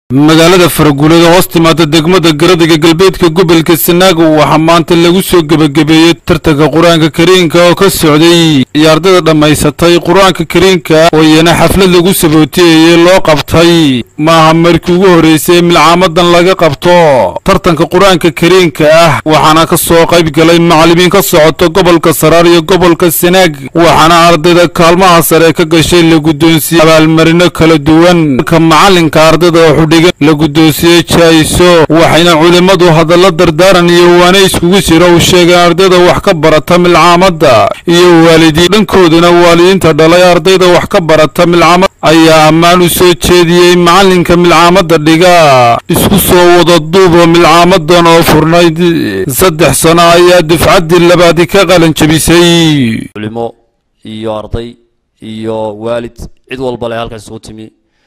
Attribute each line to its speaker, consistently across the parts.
Speaker 1: magaalada faraguulada hoos timaada degmada garadiga galbeedka gobolka sanaago waxaa maanta lagu soo gebagabeeyey tartanka qur-aanka kariinka oo ka socday iyo ardayda dhammaysatay qur-aanka kariinka oo iyana xaflad lagu sabootiyeeyey loo qabtay maaha markii ugu horreysay milcaamadan laga qabto tartanka qur-aanka kariinka ah waxaana ka soo qayb galay macallimiin ka socoto gobolka saraar iyo gobolka sanaag waxaana ardayda kaalmaha sare ka gashay la guddoonsiiyey abaalmarino kala duwan ka macalinka ardayda xudhigan la guddoonsiyey jaayiso waxayna culimmadu hadallo dardaaran iyo waana iskugu jira u sheegeen ardayda wax ka barata milcaamadda iyo waalidiin dhankoodana waalidiinta dhalay ardayda wax ka barata milcaamad ayaa ammaan u soo jeediyey macalinka milcaamadda dhiga isku soo wada duubo milcaamadan oo furnayd saddex sano ayaa dufcaddii labaadi ka qalan jebisay
Speaker 2: culimo iyo arday iyo waalid cid walba le halkan isugu timi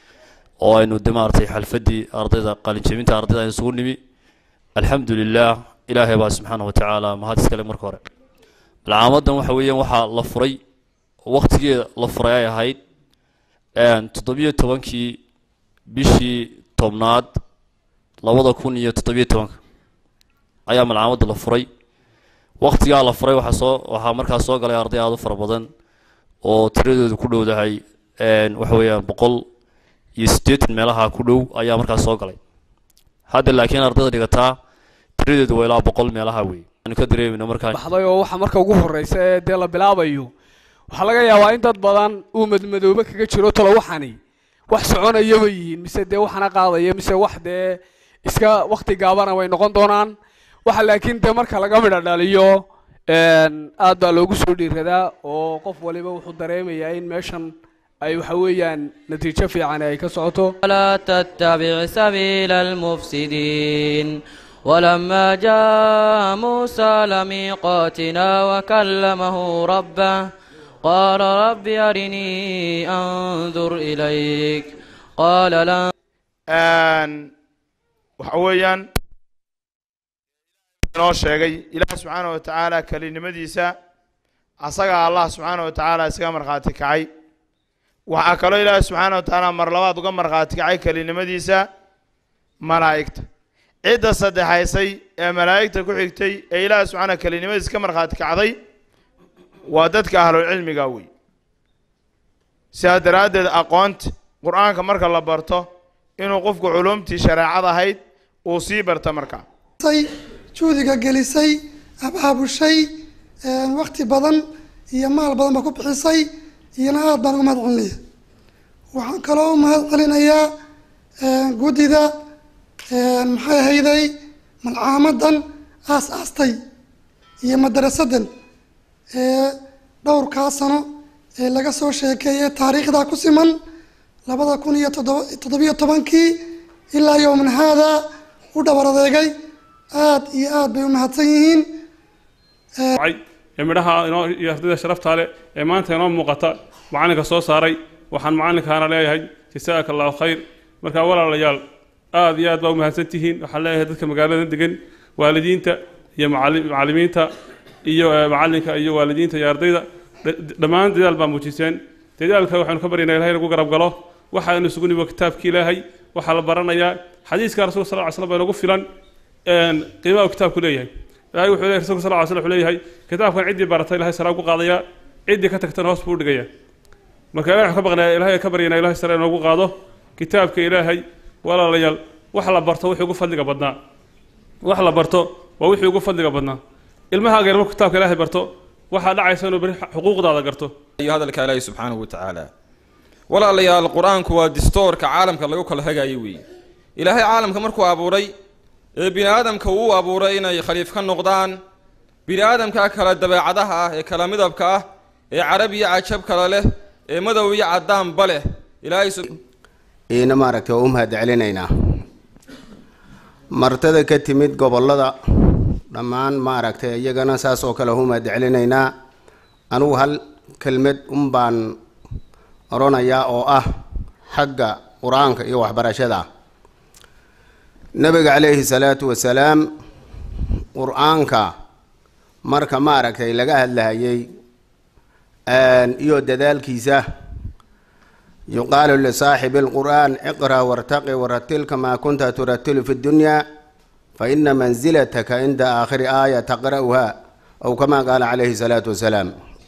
Speaker 2: oo aynu de maaragtay xalfadii ardayda qalinjebinta ardayda aynu isugu nimi alxamdu lilah ilaahay baa subxaana watacaala mahad iskale marka hore malcaamadan waxa weeyaan waxaa la furay waktigeeda la furay ay ahayd toddobiyo tobankii bishii tobnaad labada kun iyo toddobiyo tobanka ayaa malcaamadda la furay waktigaa la furay waxaa soo waxaa markaas soo galay arday aada u fara badan oo tiradoodu ku dhowdahay waxa weeyaan boqol iyo siddeetan meelaha ku dhow ayaa markaas soo galay hadda laakiin ardayda dhigataa tiradeedu waa ilaa boqol meelaha wey aanu ka dareemino markaa
Speaker 3: baxday oo waxa marka ugu horreysa ee dee la bilaabayo waxaa laga yaabaa in dad badan uu madmadoobe kaga jiro talo waxani wax soconayaba yihiin mise dee waxana qaadaya mise wax dee iska wakti gaabana way noqon doonaan waxa laakiin dee marka laga midha dhaliyo aad baa loogu soo dhiiradaa oo qof waliba wuxuu dareemayaa in meeshan ay waxa weeyaan natiijo fiican ay ka socoto
Speaker 4: ولا تتبع سبيل المفسدين ولما جاء موسى لميقاتنا وكلمه ربه قال رب أرني أنظر إليك قال لن
Speaker 5: waxa weeyaan inoo sheegay ilaah subxaana wa tacaala kelinimadiisa asagaa allah subxaana wa tacaala isaga markhaati kacay waxaa kaloo ilaahi subxaana wa tacaala mar labaad uga markhaati kacay kelinimadiisa malaa'igta cidda saddexaysay ee malaa'igta ku xigtay ee ilaahi subxaana kelinimadiisa ka markhaati kacday waa dadka ahlulcilmiga wey sidaa daraaddeed aqoonta qur-aanka marka la barto inuu qofku culumtii shareecad ahayd uu sii barta markaa
Speaker 6: juhdiga gelisay abaabushay wakti badan iyo maal badan ba ku bixisay iyona aada baan uga mahad celinaya waxaan kaloo u mahad celinayaa guddida maxay ahayday malcaamadan aas aastay iyo madarasadan ee dhowrkaa sano ee laga soo sheekeeyay taariikhda ku siman labada kun iyo toddoba toddobiyo tobankii ilaa yowman haada u dhabar adeegay aada iyo aada bay u mahadsan yihiin
Speaker 7: ee midhaha inoo iyo ardayda sharaftaa leh ee maanta inoo muuqata macalinka soo saaray waxaan macalinkaana leeyahay jasaaka allahu khayr markaa walaalayaal aada iyo aad baa u mahadsan tihiin waxaan leeyahay dadka magaalada degan waalidiinta iyo macallimiinta iyo macalinka iyo waalidiinta iyo ardayda dhammaan dadaal baa muujiseen dadaalka waxaynu ka baryaynaa ilahay nagu garab galo waxaanu isugu nimo kitaabki ilaahay waxaa la baranayaa xadiiska rasulka sal ly slam baa inagu filan qiimaha uu kitaabku leeyahay ilahay wuxuu leeyahay rasulka sal ly slam wuxuu leeyahay kitaabkan ciddii barata ilahay saraa ugu qaadaya ciddii ka tagtana hoos buu dhigaya marka ilahay waxaan ka baqnaa ilahay ka baryanaa ilahay sare inoogu qaado kitaabka ilaahay walaalayaal wax la barto wixii ugu fadliga badnaa wax la barto waa wixii ugu fadliga badnaa ilmahaaga marku kitaabka ilaahay barto waxaa dhacaysa inuu beri xuquuqdaada garto
Speaker 8: iyo hadalka ilaahay subxaanahu wa tacaala walaalayaal qur-aanku waa distoorka caalamka lagu kala hagaayo weeye ilaahay caalamka markuu abuuray ee bini aadamka uu abuuray inay khaliif ka noqdaan bini aadamka kala dabeecadaha ah ee kala midabka ah ee carab iyo cajab kale leh ee madow iyo caddaanba leh ilaahay
Speaker 9: iina maaragtay waa u mahad celinaynaa martada ka timid gobollada dhammaan maaragtay iyagana saas oo kale u mahad celinaynaa anugu hal kelmad un baan odhanayaa oo ah xagga qur-aanka iyo waxbarashada nabiga calayhi salaatu wasalaam qur-aanka marka maaragtay laga hadlahayay iyo dadaalkiisa yuqaalu lisaaxibi alqur'aan iqra wartaqi waratil kamaa kunta turatilu fi ddunyaa fa ina manzilataka cinda aakhiri aaya taqra'uha aw kamaa qaala calayhi salaatu wasalaam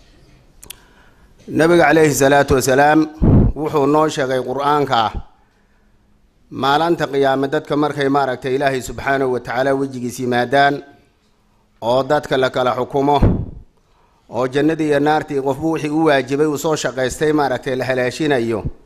Speaker 9: nabiga calayhi salaatu wasalaam wuxuu noo sheegay qur-aanka ah maalinta qiyaame dadka markay maaragtay ilaahay subxaanahu wa tacaala wejigiis yimaadaan oo dadka la kala xukumo oo jannadii iyo naartii qofbu wixii u waajibay uu soo shaqaystay maaragtay la halaashinayo